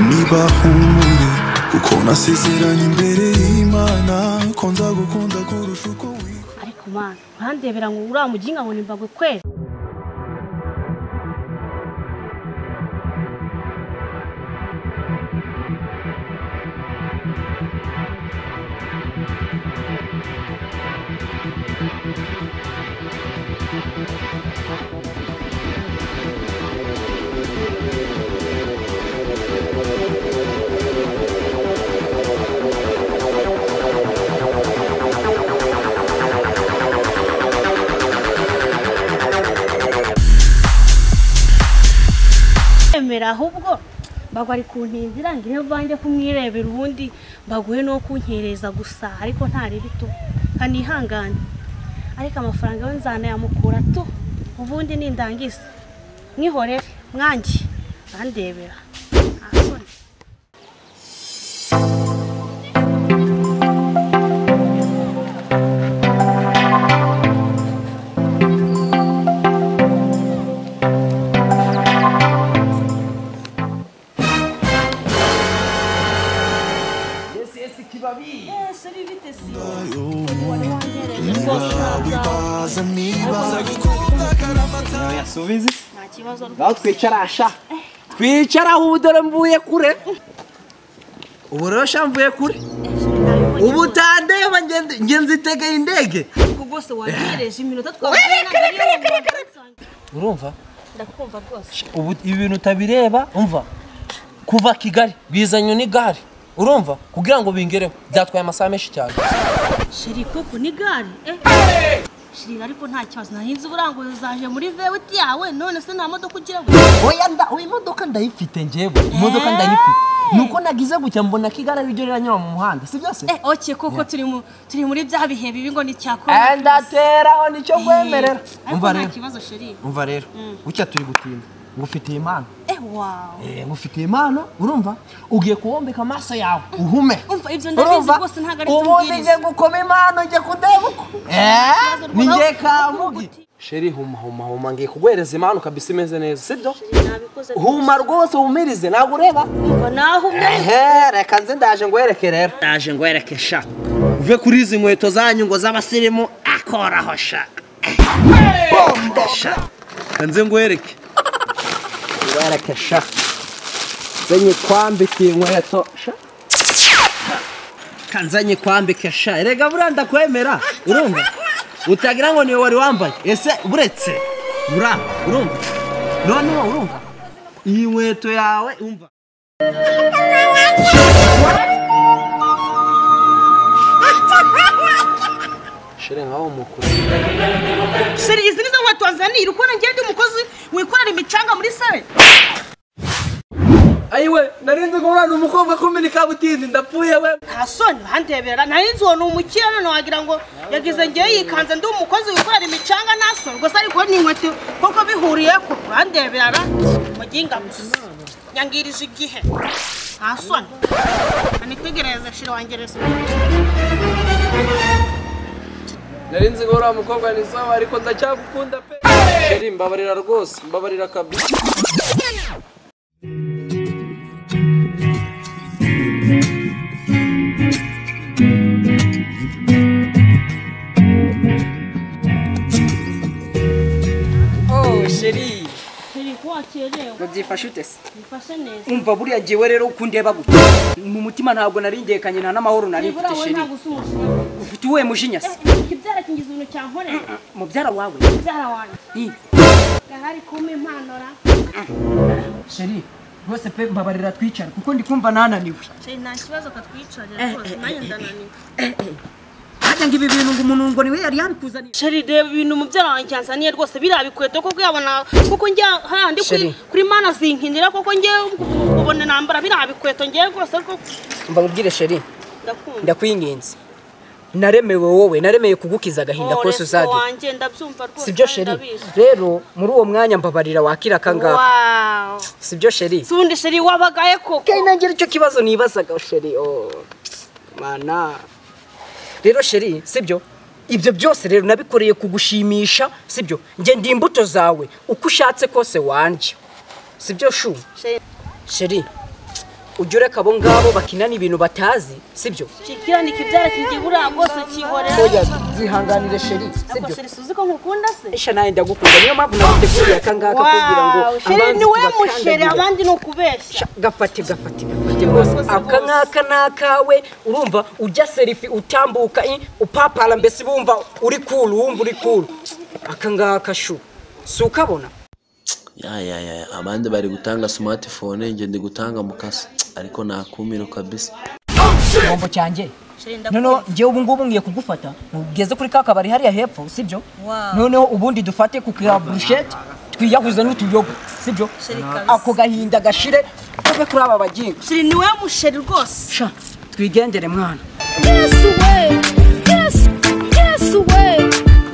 niba humure kuko nasezeranye imbere y'imana ko nzagukunda kurusha uko wikunda ariko mana urandebera ngo uriya muginga ngo ni mbagwe kwera yemera ahubwo mbagwa ari kuntinzira ngo iyo mvange kumwirebera ubundi mbaguhe no kunkereza gusa ariko ntari bito kanihangane ariko amafaranga we nzanayamukura tu ubundi nindangiza mwihorere mwange bandebera ahasoni Yes, yes, kibabi. wibaza niba Yasubize. nta kibazo Ngaho twicarasha. Twicaraho ubu dore mvuye kure. Ubu rero sha mvuye kure. Ubu tandeba ngende ngenzi tegeye indege. ubwo bwose wagereje iminota twavuye Urumva? ndakumva rwose Ubu ibintu utabireba, umva. Kuva Kigali bizanye n'igare. Urumva? Kugira ngo bingereho. Byatwaye amasaha menshi cyane. sheri koko ni gare eh sheri ariko nta kibazo nahinze uburanguye zaje muri vewiti yawe none se nta modoka ugira ngo Oya nda, oya imodoka ndayifite njyewe. Imodoka ndayifite. Nuko nagize gutya mbona Kigali ari ryo riranyura mu muhanda, si byose? eh oke koko turi mu turi muri bya bihe bibi ngo ni cyakora Andateraho nicyo nkwemerera. ariko nta kibazo sheri umva rero gutya turi gutinda ngufitiye impano eh wawe Eh, ngufitiye impano urumva ugiye kuwombeka amaso yawe uhume Umva, ibyo ndabizi rwose, ntabwo ari byo ubundi umbwiriza. njye gukoma impano njye kudeba uko Eh, ni njye kamugi Uti. sheri huma huma huma ngiye kuguhereza impano kabisa imeze neza sibyo nabikoze huma rwose humirize ntabwo ureba kumva naho umwe ehe reka nze ndaje ngwereke rero ndaje ngwereke sha uve kuri izi nkweto zanyu ngo z'abasirimu akoraho sha Bombo, sha Reka nze ngwereke ngwereke sha nze nyikwandikiye inkweto sha Reka nze nyikwambike sha erega buriya ndakwemera urumva utagira ngo niwe wari wambaye ese buretse buriya urumva noneho urumva iyi nkweto yawe umva shire nkaho mukuru sheri izi nizo nkweto wazanira uko nagiye ndi umukozi wikorera imicanga muri sare ayiwe narinzi ngo uriya ni umukobwa kumena ikabutindi ndapfuye we nta soni bandebera narinzi uwo ni umukire none wagira ngo yagize ngewe yikanze ndi umukozi wikorera imicanga nta soni gusa ariko ni inkweto kuko bihuriye ku bandebera muginga gusa nyangirije igihe nta soni nitegereze shira wangereza narinzi ngo uriya mukobwa ni sawa ariko ndacyagukunda pe shiri mbabarira rwose mbabarira kabisa Oh sheri shiri ko wakerewe babyifashe ute se bifashe neza umva buriya ngewe rero kundeba gutya mu mutima ntabwo naringekanye nta n'amahoro nari nibura mfite wowe sheri ntabwo usa umushinga ufite uwuhe mujinya se ikibyara kingiza ibintu cyankorera mubyara wawe ibyara wanjye Ih, gahari kumpa impanura sheri rwose pe mbabarira twicara kuko ndi kumva nananiwe shiri nta kibazo katwicarira rwose nanjye ndananiwe hajya ngo ibi bintu ngo umuntu ngo niwe yari yabikuzaniye sheri reba ibintu mubyara wanjye yanzaniye rwose biriya bikweto koko yabona kuko njye hariya ndi kuri Sheri. kuri mana zinkinira koko njye ubona nambara biriya bikweto njye rwose ariko mbabwire sheri ndakunda ndakwinginze naremewe wowe naremeye kugukiza agahinda Oh, kose resto uzagira wanjye ndabyumva rwose sibyo kandi sheri ndabizi. rero muri uwo mwanya mbabarira wakira akangaka Wow. sibyo sheri si ubundi sheri wabagaye koko kandi nanjye aricyo kibazo nibazaga sheri oh, mana rero sheri sibyo ibyo byose rero nabikoreye kugushimisha sibyo njye ndi imbuto zawe uko ushatse kose wanjye sibyo shu Sheri. sheri ujya ureka abo ngabo bakinana ibintu batazi sibyo kikiranika ibyara kigiye buriya rwose kihorera oya zihanganire sheri sibyo nakosera isuzi ko nkukunda se isha nawe ndagukunda niyo mpamvu naguteguriye aka ngaka kugira ngo Wow, sheri ni we musheri abandi ni ukubeshya gafate gafate gafate rwose aka ngaka ni akawe urumva ujya serifi utambuka i, upapara mbese bumva uri kuru wumva uri kuru aka ngaka shu si ukabona ya ya ya abandi bari gutanga smartphone njye ndi gutanga mukasi ariko nakumiro kabisa igihombo cyanjye Sheri ndakunda. noneho njyewe ubu ngubu ngiye kugufata ugeze kuri ka kabari hariya hepfo sibyo Wow. noneho ubundi dufate ku ka burushete twiyahuze n'utuyogo sibyo Sheri kabisa. ako gahinda gashire tuve kuri aba bagingo sheri ni we musheri rwose sha twigendere mwana Yes, away. Yes, yes, away.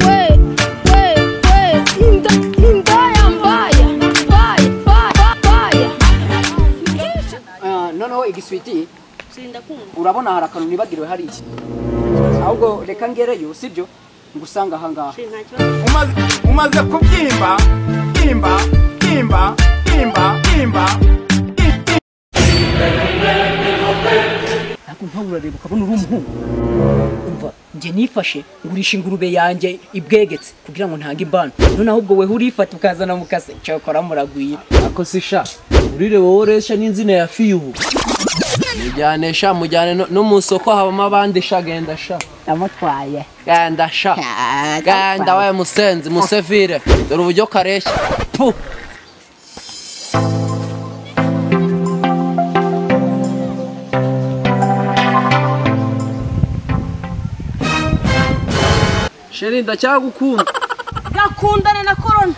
Way, way, way. Inda, indaya mbaya, mbaya, mbaya, mbaya. Ah, noneho igiswiti sheri ndakunda urabona hari akantu nibagiriwe hari iki ahubwo reka ngereyo sibyo ngusanga ahangaha sheri nta kibazo umaze umaze kubyimba imba imba imba imba ariko nkawe urareba ukabona uri umuhungu umva njye nifashe ngurisha ingurube yanjye ibwegetse kugira ngo ntange imbano noneho ubwo weho urifata ukazana mukase cyakora muragwira ako si sha urire wowe ureshya n'inzina ya fiyubu mujyane sha mujyane no- no mu isoko habamo abandi sha genda sha namutwaye genda sha genda we musenzi musevire dore uburyo kareshya pu sheri ndacyagukunda gakundane na korona